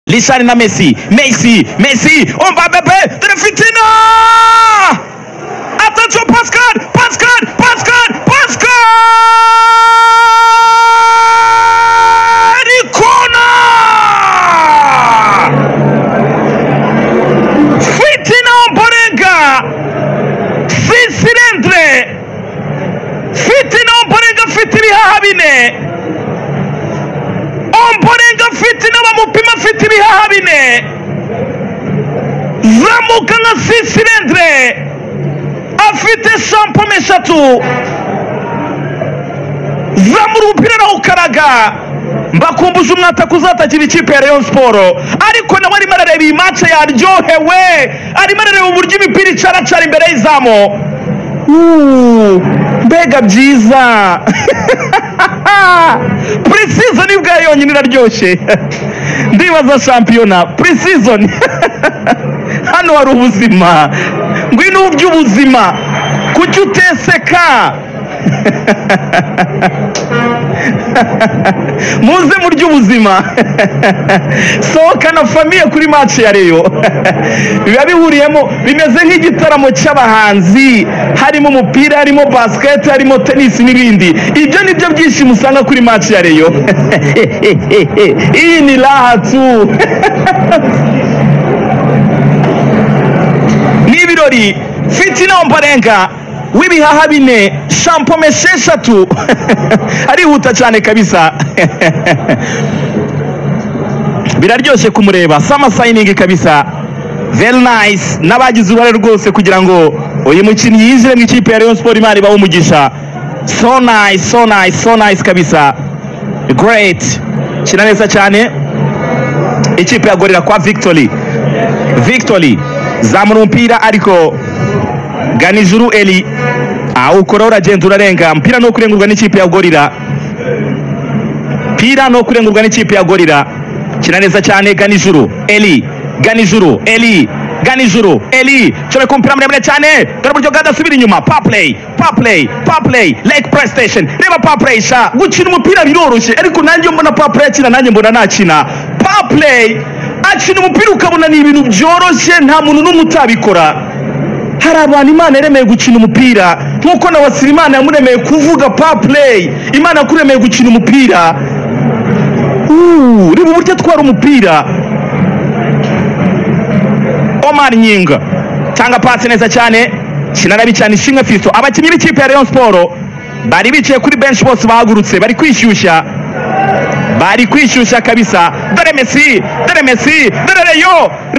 Richard na Messi. Messi, Messi, on va bébé, Fitina! Attention, passe code, passe code, passe code, passe code! Il corner! Fitina Omborenga! Sisirendre! Fitina Omborenga fitiri habine! omborenga mfite n'abamupima mfite ibihaha bine zamuka nka sisirendire afite shampoma eshatu zamura umupira arawukaraga mbakumbuje umwataka uzatakira ikipe ya rayon siporo ariko nawe arimo arareba iyi mace yaryohewe arimo arareba uburyo imipira icaracara imbere y'izamu Uuu, mbega byiza purisizoni bwa yonyine iraryoshye ndibaza shampiyona purisizoni hano hari ubuzima ngwino uburyo ubuzima kuki uteseka muze mu ry'ubuzima sohokana famiye kuri maci ya reyo biba bihuriyemo bimeze nk'igitaramo cy'abahanzi harimo umupira harimo basiketi harimo tenisi n'ibindi ibyo ni byo byinshi usanga kuri maci ya reyo iyi ni rahatu ni ibirori fitina omborenga w'ibihaha bine shampome esheshatu arihuta cyane kabisa biraryoshye kumureba sama sayiningi kabisa very nice n'abagize uruhare rwose kugira ngo uyu mukinnyi yinjire mu ikipe ya rayon siporo imana ibahe umugisha so nice so nice so nice kabisa great kina neza cyane ikipe ya gorira kwa victory victory zamura umupira ariko ganijuru eli awukora uragenda urarenga mpira no kurengurwa n'ikipe ya gorira pira no kurengurwa n'ikipe ya gorira kina neza cyane ganijuru eli ganijuru eli ganijuru eli cora ku mupira muremure cyane dore uburyo bwadasubira inyuma paplay paplay paplay like playstation reba paplay sha gukina umupira biroroshye ariko nanjye mbona paplay akina nanjye mbona nakina paplay akina umupira ukabona ni ibintu byoroshye nta muntu n'umwe utabikora hari abantu imana yaremeye gukina umupira nk'uko na wasira imana yamuremeye kuvuga pa play imana yakuremeye gukina umupira Uuu, reba uburyo atwara umupira omar nyinga cyangwa pasi neza cyane kinarabi cyane ishimwe fiso abakinnyi b'ikipe ya rayon siporo bari bicaye kuri benshi bose bahagurutse bari kwishyushya bari kwishyushya kabisa dore mesi dore mesi dore reyo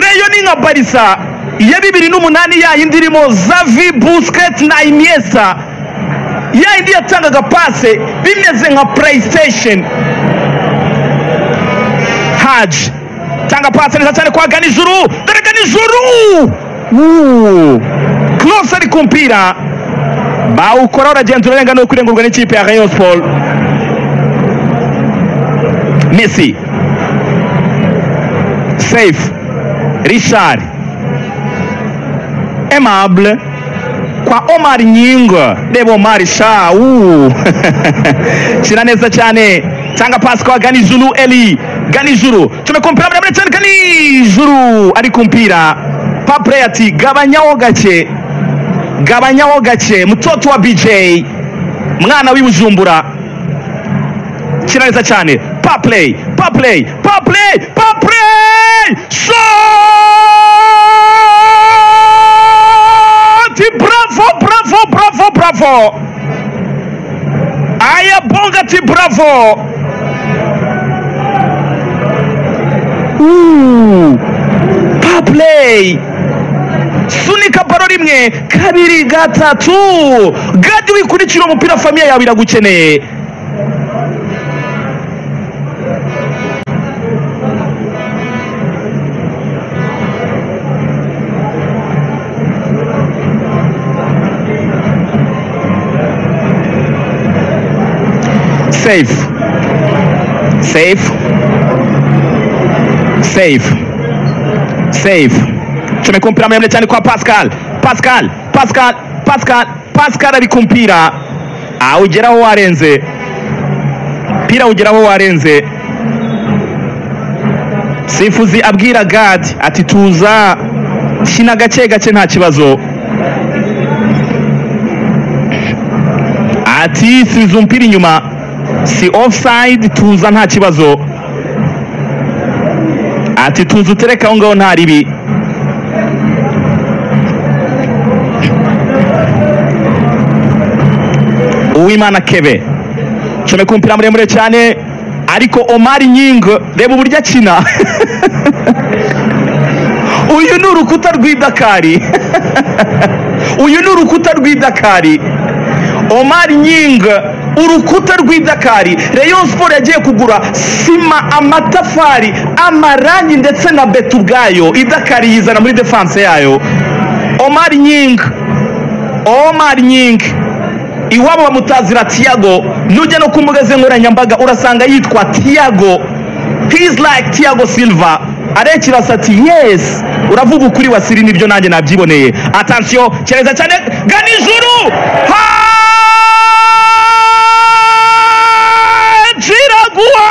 reyo ni nka barisa iya bibiri n'umunani yayindi irimo zavi busiketi na imyesa yayindi yatangaga pase bimeze nka purayisitesheni haji tanga pase neza cyane kwa ganijuru dore ganijuru Uuu, close ari ku mpira bawukora uragenda urenga no kurengurwa n'ikipe ya rayon siporo mesi safe richard aimable kwa omar nyinga reba omar sha uuu kina neza cyane tanga pasi kwa ganijuru eli ganijuru cumi ku mpira muremure cyane ganijuru ari ku mpira papure ati gabanyaho gake gabanyaho gake mutoto wa bj mwana w'ibujumbura kina neza cyane paplay paplay paplay paplay shoti bravo bravo bravo bravo aya bonga ati bravo Uuu, paplay sunika baro rimwe kabiri gatatu gadi wikurikira umupira famiye yawe iragukeneye safe safe safe safe cumi ku mpira muremure cyane kwa pascal pascal pascal pascal pascal ari ku mpira awugeraho warenze mpira awugeraho warenze sifuzi abwira gadi ati tuza kina gake gake nta kibazo ati subiza umupira inyuma si offside tuza nta kibazo ati tuza utereka aho ngaho nta ribi uwimana kebe comeka umupira muremure cyane ariko omari nyingo reba uburyo akina uyu ni urukuta rw'idakari uyu ni urukuta rw'idakari omari nyinga urukuta rw'idakari rayon sport yagiye kugura sima amatafari amarangi ndetse na beto ubwayo idakari yizana muri defanse yayo omari nyinga omari nyinga iwabo bamutazira tiago nujya no ku mbuga ze nkoranyambaga urasanga yitwa tiago he's like tiago silva arekirasa ati yes uravuga ukuri wasiri nibyo nanjye nabyiboneye atansiyo kereza cyane gana ijuru hajiraguha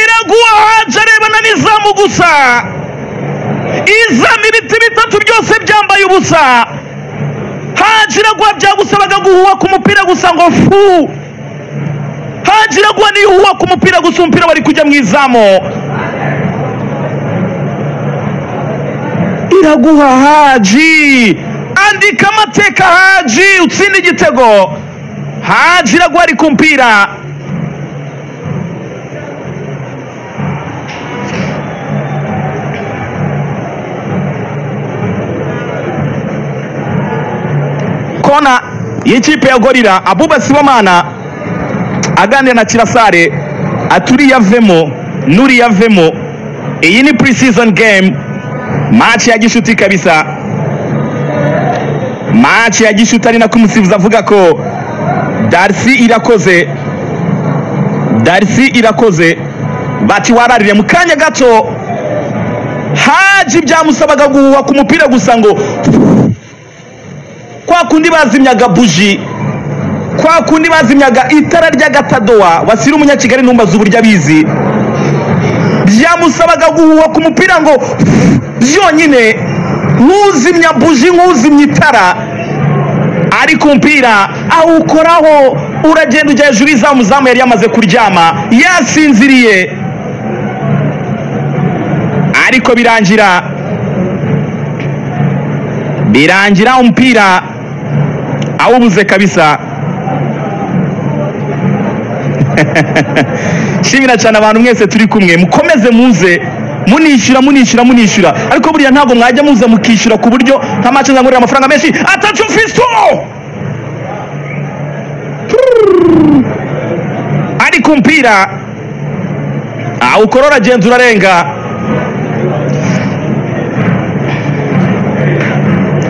iraguha haje arebana n'izamu gusa izana ibiti bitatu byose byambaye ubusa hajira guha byagusabaga guhuha ku mupira gusa ngo fu hajira guha nihuha ku mupira gusa umupira wari kujya mu izamu iraguha haji andika amateka haji utsinde igitego haji iraguha ari ku mpira kona y'ikipe ya gorira abuba sibomana aganira na kirasare aturiye avemo nuriye avemo iyi ni pre-season game maci ya gishuti kabisa maci ya gishuti ari nako umusifuzi avuga ko darisi irakoze darisi irakoze bati wararire mu kanya gato haji byamusabaga guhuha ku mupira gusa ngo kwa kundi bazimyaga buji kwa kundi bazimyaga itara ry'agatadowa wasira umunyakigali ntumbaze uburyo abizi byamusabaga guhuha ku mupira ngo byonyine nk'uzimya buji nk'uzimya itara ari ku mpira awukoraho uragenda ujya hejuru y'izamu zamu yari yamaze kuryama yasinziriye ariko birangira birangira umupira awubuze kabisa nshimira cyane abantu mwese turi kumwe mukomeze muze munishyura munishyura munishyura ariko buriya ntabwo mwajya muza mukishyura ku buryo nta mace zangurira amafaranga menshi atatu fisto ari ku mpira awukorora agenda urarenga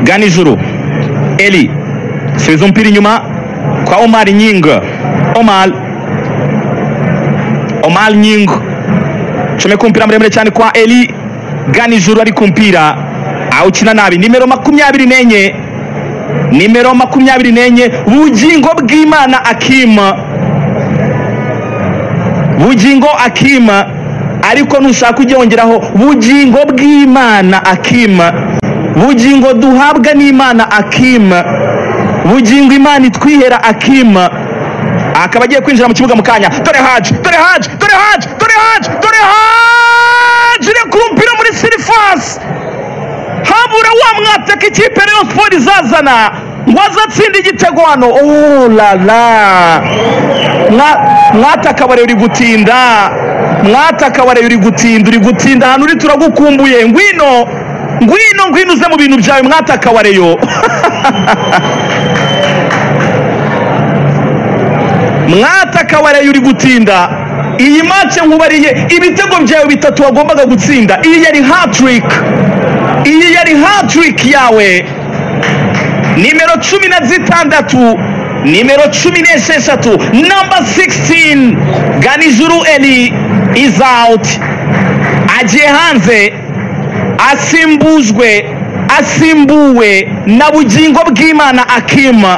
gana ijuru eli subiza umupira inyuma kwa omar nyinga omar omar nyinga comeka umupira muremure cyane kwa eli gana ijuru ari ku mpira awukina nabi nimero makumyabiri n'enye nimero makumyabiri n'enye bugingo bw'imana akima bugingo akima ariko nushaka ujye wongeraho bugingo bw'imana akima bugingo duhabwa n'imana akima bugingo imana itwihera akima akaba agiye kwinjira mu kibuga mu kanya dore haji dore haji dore haji dore haji dore haji iri ku mupira muri sirifasi habura wa mwataka ikipe rayon sport izazana ngo aze atsinde igitego hano Oh la la Mwa- mwataka wareba uri gutinda mwataka wareba uri gutinda uri gutinda ahantu uri turagukumbuye ngwino ngwino ngwino uze mu bintu byawe mwataka wareyo mwataka waraye uri gutinda iyi mace nkubariye ibitego byawe bitatu wagombaga gutsinda iyi yari hatrick iyi yari hatrick yawe nimero cumi na zitandatu nimero cumi n'esheshatu namba 16 ganijuru eli is out agiye hanze asimbujwe asimbuwe na bugingo bw'imana akima